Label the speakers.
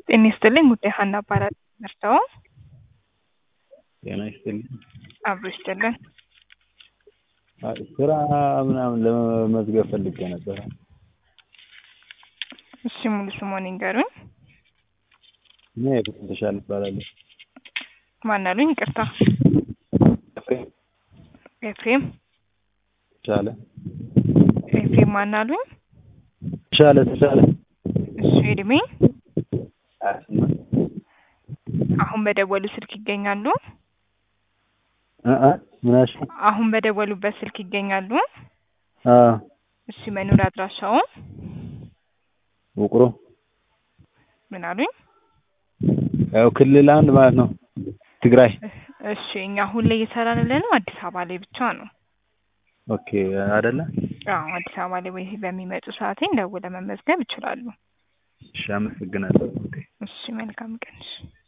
Speaker 1: ጤና ይስጥልኝ ጉዳይ ሀና እባላለሁ። መርተው
Speaker 2: ጤና ይስጥልኝ።
Speaker 1: አብሮ ይስጥልን።
Speaker 2: አይ ስራ ምናምን ለመመዝገብ ፈልጌ ነበረ።
Speaker 1: እሺ ሙሉ ስሞን ይንገሩኝ።
Speaker 2: እኔ ፍጹም ተሻለ እባላለሁ።
Speaker 1: ማን አሉኝ? ይቅርታ
Speaker 2: ኤፍሬም
Speaker 1: ኤፍሬም
Speaker 2: ተሻለ
Speaker 1: ኤፍሬም ማን አሉኝ?
Speaker 2: ተሻለ ተሻለ
Speaker 1: እሱ እድሜ
Speaker 2: ሀያ ስምንት
Speaker 1: አሁን በደወሉ ስልክ ይገኛሉ?
Speaker 2: እ እ ምን አልሽኝ?
Speaker 1: አሁን በደወሉበት ስልክ ይገኛሉ?
Speaker 2: አዎ
Speaker 1: እሺ መኖሪያ አድራሻው
Speaker 2: ውቅሮ
Speaker 1: ምን አሉኝ?
Speaker 2: ያው ክልል አንድ ማለት ነው ትግራይ።
Speaker 1: እሺ እኛ አሁን ላይ እየሰራን ያለነው አዲስ አበባ ላይ ብቻ ነው።
Speaker 2: ኦኬ አይደለ?
Speaker 1: አዎ አዲስ አበባ ላይ ወይ በሚመጡ ሰዓቴን ደውለው መመዝገብ ይችላሉ።
Speaker 2: እሺ አመሰግናለሁ።
Speaker 1: እሺ መልካም ቀን። እሺ